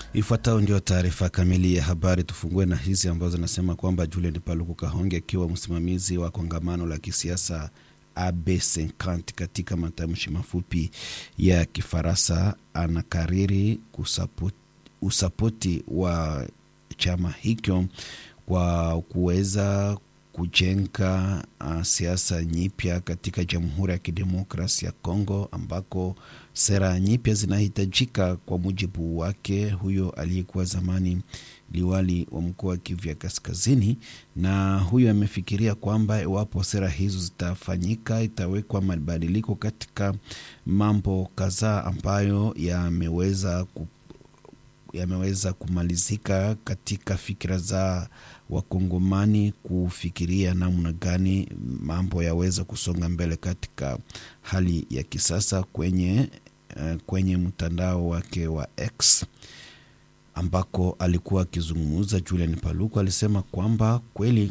Ifuatayo ndio taarifa kamili ya habari. Tufungue na hizi ambazo zinasema kwamba Julian Paluku Kahonge akiwa msimamizi wa kongamano la kisiasa AB50 katika matamshi mafupi ya Kifaransa anakariri kusapoti, usapoti wa chama hicho kwa kuweza kujenga uh, siasa nyipya katika Jamhuri ya Kidemokrasia ya Kongo ambako sera nyipya zinahitajika kwa mujibu wake huyo aliyekuwa zamani liwali wa mkoa wa Kivu ya Kaskazini. Na huyo amefikiria kwamba iwapo sera hizo zitafanyika, itawekwa mabadiliko katika mambo kadhaa ambayo yameweza ku yameweza kumalizika katika fikira za Wakongomani kufikiria namna gani mambo yaweza kusonga mbele katika hali ya kisasa kwenye, uh, kwenye mtandao wake wa X ambako alikuwa akizungumza. Julian Paluku alisema kwamba kweli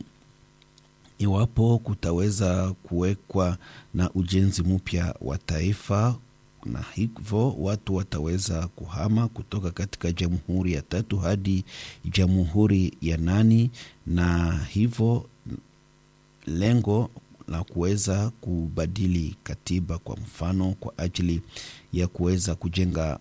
iwapo kutaweza kuwekwa na ujenzi mpya wa taifa na hivyo watu wataweza kuhama kutoka katika jamhuri ya tatu hadi jamhuri ya nane, na hivyo lengo la kuweza kubadili katiba kwa mfano kwa ajili ya kuweza kujenga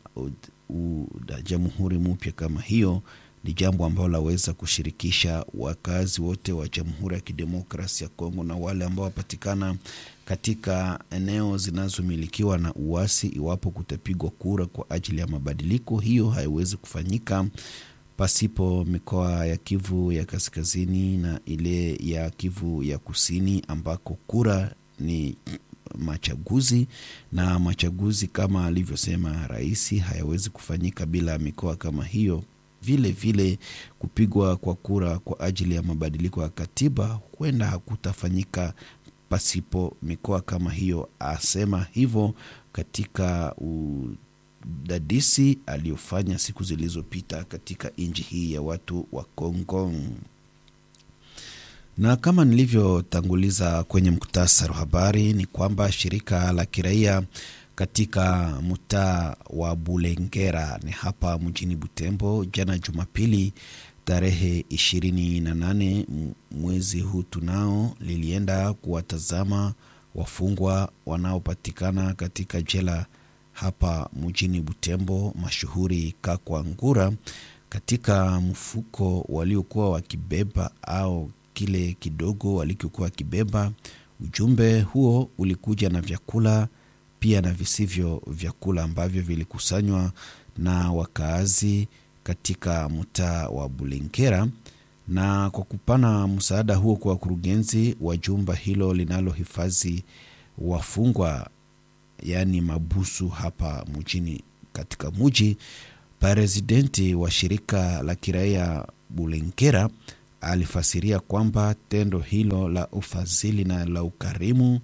jamhuri mpya kama hiyo ni jambo ambalo laweza kushirikisha wakazi wote wa Jamhuri ya Kidemokrasia ya Kongo na wale ambao wapatikana katika eneo zinazomilikiwa na uasi. Iwapo kutapigwa kura kwa ajili ya mabadiliko, hiyo haiwezi kufanyika pasipo mikoa ya Kivu ya Kaskazini na ile ya Kivu ya Kusini ambako kura ni machaguzi na machaguzi kama alivyosema rais hayawezi kufanyika bila mikoa kama hiyo. Vile vile kupigwa kwa kura kwa ajili ya mabadiliko ya katiba huenda hakutafanyika pasipo mikoa kama hiyo, asema hivyo katika udadisi aliyofanya siku zilizopita katika nchi hii ya watu wa Kongo. Na kama nilivyotanguliza kwenye muktasari wa habari ni kwamba shirika la kiraia katika mtaa wa Bulengera ni hapa mjini Butembo, jana Jumapili tarehe ishirini na nane mwezi huu tunao, lilienda kuwatazama wafungwa wanaopatikana katika jela hapa mjini Butembo, mashuhuri Kakwa Ngura, katika mfuko waliokuwa wakibeba au kile kidogo walichokuwa wakibeba. Ujumbe huo ulikuja na vyakula pia na visivyo vyakula ambavyo vilikusanywa na wakaazi katika mtaa wa Bulengera. Na kwa kupana msaada huo kwa wakurugenzi wa jumba hilo linalohifadhi wafungwa, yaani mabusu hapa mjini katika muji, presidenti wa shirika la kiraia Bulengera alifasiria kwamba tendo hilo la ufadhili na la ukarimu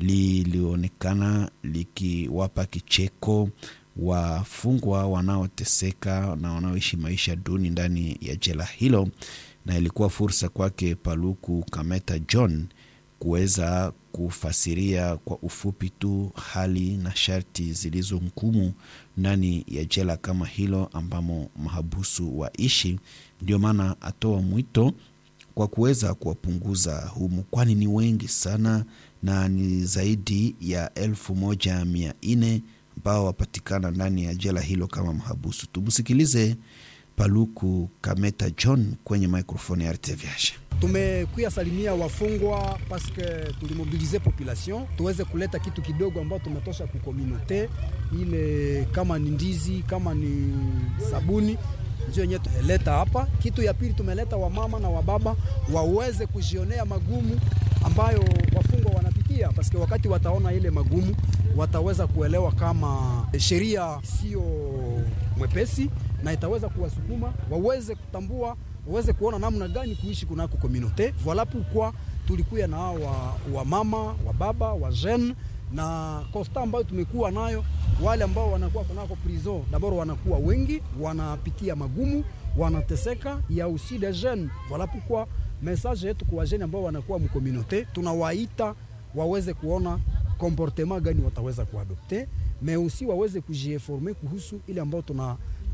lilionekana likiwapa kicheko wafungwa wanaoteseka na wanaoishi maisha duni ndani ya jela hilo, na ilikuwa fursa kwake Paluku Kameta John kuweza kufasiria kwa ufupi tu hali na sharti zilizo ngumu ndani ya jela kama hilo ambamo mahabusu waishi. Ndio maana atoa mwito kwa kuweza kuwapunguza humu, kwani ni wengi sana na ni zaidi ya elfu moja mia nne ambao wapatikana ndani ya jela hilo kama mahabusu. Tumsikilize Paluku Kameta John kwenye microphone ya RTVH. Tumekuya salimia wafungwa paske tulimobilize population tuweze kuleta kitu kidogo ambao tumetosha kukomunote ile, kama ni ndizi, kama ni sabuni ndio yenyewe tumeleta hapa. Kitu ya pili tumeleta wamama na wababa waweze kujionea magumu ambayo wafungwa wanapitia, paske wakati wataona ile magumu wataweza kuelewa kama sheria sio mwepesi na itaweza kuwasukuma waweze kutambua, waweze kuona namna gani kuishi kunako komunote. Voila pourquoi tulikuya na wa, wa mama wa baba wa jeune na kosta ambayo tumekuwa nayo, wale ambao wanakuwa kunako prison dabord wanakuwa wengi, wanapitia magumu, wanateseka ya aussi des jeunes. Voila pourquoi message yetu kwa jeunes ambao wanakuwa mkomunote, tunawaita waweze kuona comportement gani wataweza kuadopte, mais aussi waweze kujieforme kuhusu ile ambao tuna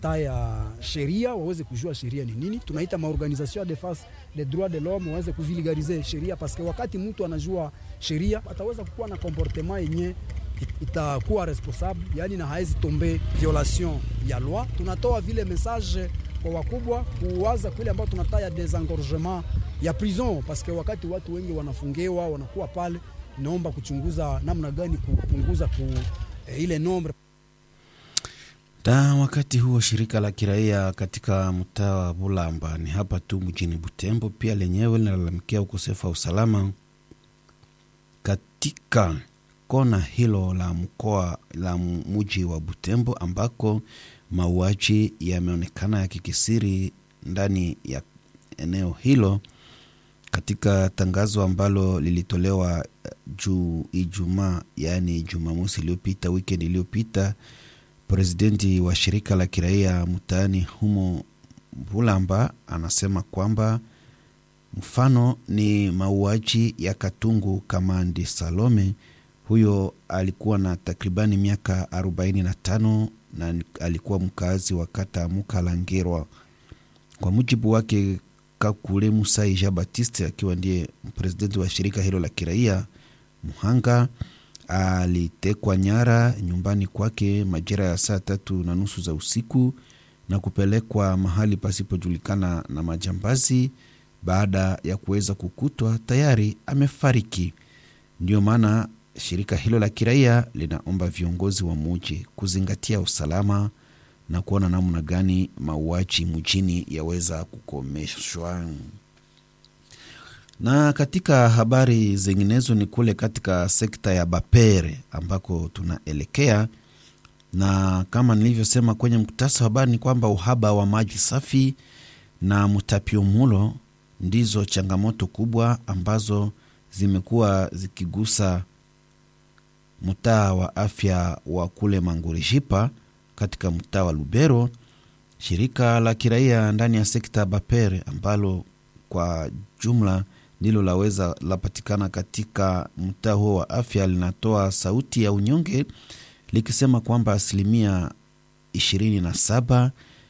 wanataya sheria waweze kujua sheria ni nini. Tunaita maorganisation ya defense des droits de l'homme waweze kuvulgarize sheria, paske wakati mtu anajua sheria ataweza kukuwa na comportement yenye itakuwa responsable, yani na haezi tombe violation ya loi. Tunatoa vile message kwa wakubwa kuwaza kule ambao tunataya desengorgement ya prison, paske wakati watu wengi wanafungiwa wanakuwa pale, inaomba kuchunguza namna gani kupunguza ku, eh, ile nombre Da, wakati huo shirika la kiraia katika mtaa wa Bulamba ni hapa tu mjini Butembo pia lenyewe linalalamikia ukosefu wa usalama katika kona hilo la mkoa la mji wa Butembo ambako mauaji yameonekana yakikisiri ndani ya eneo hilo. Katika tangazo ambalo lilitolewa juu Ijumaa, yaani Jumamosi iliyopita, weekend iliyopita, presidenti wa shirika la kiraia mtaani humo Bulamba anasema kwamba mfano ni mauaji ya Katungu Kamandi Salome. Huyo alikuwa na takribani miaka 45 na alikuwa mkazi wa kata Mukalangirwa. Kwa mujibu wake Kakule Musa Ija Batiste, akiwa ndiye presidenti wa shirika hilo la kiraia, mhanga alitekwa nyara nyumbani kwake majira ya saa tatu na nusu za usiku na kupelekwa mahali pasipojulikana na majambazi baada ya kuweza kukutwa tayari amefariki. Ndiyo maana shirika hilo la kiraia linaomba viongozi wa muji kuzingatia usalama na kuona namna gani mauaji mjini yaweza kukomeshwa. Na katika habari zinginezo ni kule katika sekta ya Bapere ambako tunaelekea, na kama nilivyosema kwenye mkutasa wa habari ni kwamba uhaba wa maji safi na mtapiomulo ndizo changamoto kubwa ambazo zimekuwa zikigusa mtaa wa afya wa kule Mangurishipa katika mtaa wa Lubero. Shirika la kiraia ndani ya sekta ya Bapere ambalo kwa jumla ndilo laweza lapatikana katika mtaa huo wa afya linatoa sauti ya unyonge likisema kwamba asilimia ishirini na saba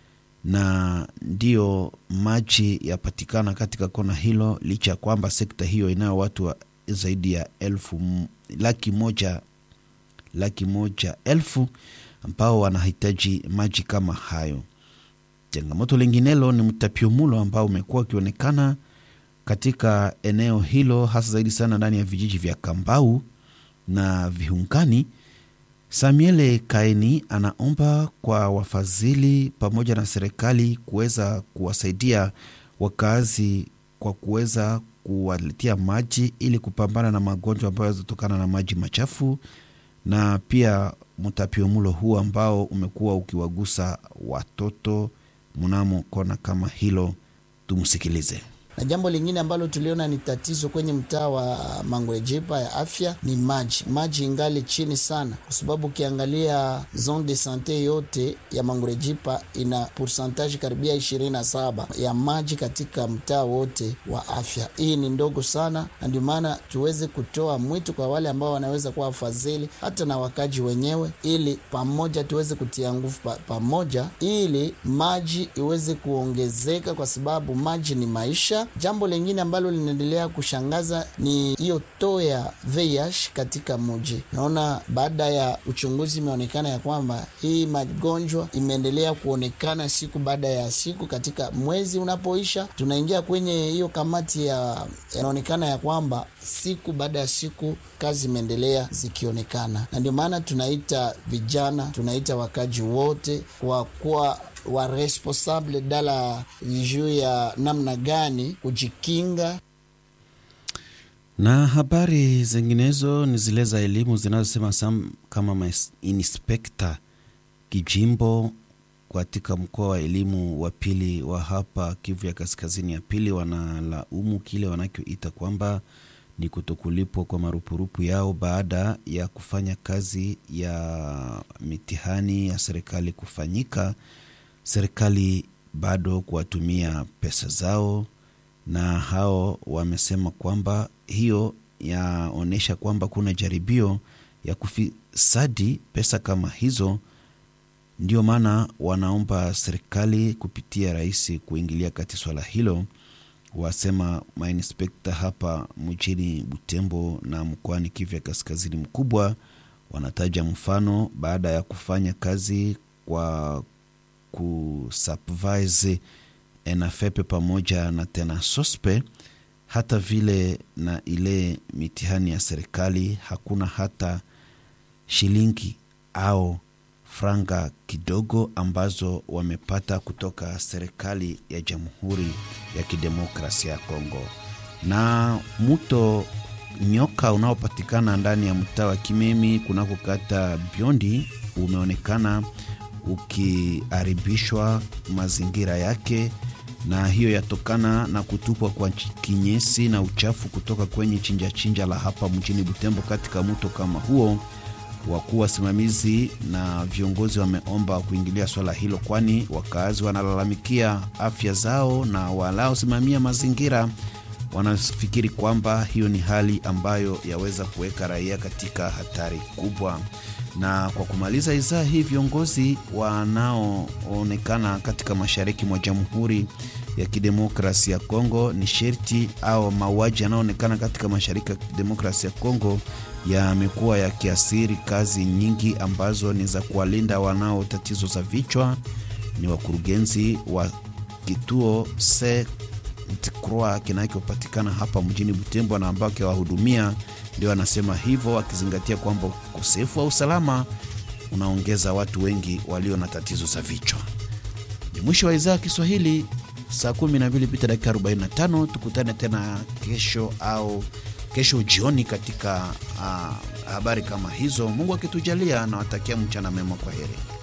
na ndiyo maji yapatikana katika kona hilo, licha ya kwamba sekta hiyo inayo watu wa zaidi ya elfu laki moja laki moja elfu ambao wanahitaji maji kama hayo. Changamoto linginelo ni mtapiomulo ambao umekuwa ukionekana katika eneo hilo hasa zaidi sana ndani ya vijiji vya Kambau na Viungani. Samuele Kaini anaomba kwa wafadhili pamoja na serikali kuweza kuwasaidia wakazi kwa kuweza kuwaletea maji ili kupambana na magonjwa ambayo yanatokana na maji machafu na pia mtapiomulo huu ambao umekuwa ukiwagusa watoto mnamo kona kama hilo. Tumsikilize. Na jambo lingine ambalo tuliona ni tatizo kwenye mtaa wa Mangwejipa ya afya ni maji. Maji ingali chini sana, kwa sababu ukiangalia zone de sante yote ya Mangwejipa ina pourcentage karibia ishirini na saba ya maji katika mtaa wote wa afya. Hii ni ndogo sana, na ndio maana tuweze kutoa mwito kwa wale ambao wanaweza kuwa wafadhili hata na wakaji wenyewe, ili pamoja tuweze kutia nguvu pa, pamoja ili maji iweze kuongezeka, kwa sababu maji ni maisha. Jambo lingine ambalo linaendelea kushangaza ni hiyo too ya VIH katika mji. Naona baada ya uchunguzi imeonekana ya kwamba hii magonjwa imeendelea kuonekana siku baada ya siku. Katika mwezi unapoisha, tunaingia kwenye hiyo kamati ya, inaonekana ya kwamba siku baada ya siku kazi imeendelea zikionekana, na ndio maana tunaita vijana, tunaita wakaji wote kwa kuwa wa responsable dala juu ya namna gani kujikinga. Na habari zinginezo ni zile za elimu zinazosema sam kama inspekta kijimbo katika mkoa wa elimu wa pili wa hapa Kivu ya kaskazini ya pili wanalaumu kile wanachoita kwamba ni kutokulipwa kwa marupurupu yao baada ya kufanya kazi ya mitihani ya serikali kufanyika serikali bado kuwatumia pesa zao, na hao wamesema kwamba hiyo yaonyesha kwamba kuna jaribio ya kufisadi pesa kama hizo Ndio maana wanaomba serikali kupitia rais kuingilia kati swala hilo. Wasema mainspekta hapa mjini Butembo na mkoani Kivu ya kaskazini mkubwa wanataja mfano baada ya kufanya kazi kwa kusupervise ENAFEP pamoja na tena sospe hata vile na ile mitihani ya serikali, hakuna hata shilingi au franga kidogo ambazo wamepata kutoka serikali ya Jamhuri ya Kidemokrasia ya Kongo. Na mto nyoka unaopatikana ndani ya mtaa wa Kimemi kunako kata Biondi umeonekana ukiharibishwa mazingira yake, na hiyo yatokana na kutupwa kwa kinyesi na uchafu kutoka kwenye chinja chinja la hapa mjini Butembo katika mto kama huo. Wakuu wasimamizi na viongozi wameomba kuingilia swala hilo, kwani wakazi wanalalamikia afya zao na walaosimamia mazingira wanafikiri kwamba hiyo ni hali ambayo yaweza kuweka raia katika hatari kubwa. Na kwa kumaliza idhaa hii, viongozi wanaoonekana katika mashariki mwa Jamhuri ya Kidemokrasia ya Kongo ni sherti au mauaji yanayoonekana katika mashariki ya Kidemokrasia ya Kongo yamekuwa yakiasiri kazi nyingi ambazo ni za kuwalinda wanao tatizo za vichwa. Ni wakurugenzi wa kituo se Croix kinachopatikana hapa mjini Butembo na ambao akiwahudumia ndio anasema hivyo, akizingatia kwamba ukosefu wa usalama unaongeza watu wengi walio na tatizo za vichwa. Ni mwisho wa idhaa ya Kiswahili, saa 12 pita dakika 45. Tukutane tena kesho au kesho jioni katika uh, habari kama hizo, Mungu akitujalia. Nawatakia mchana mema, kwa heri.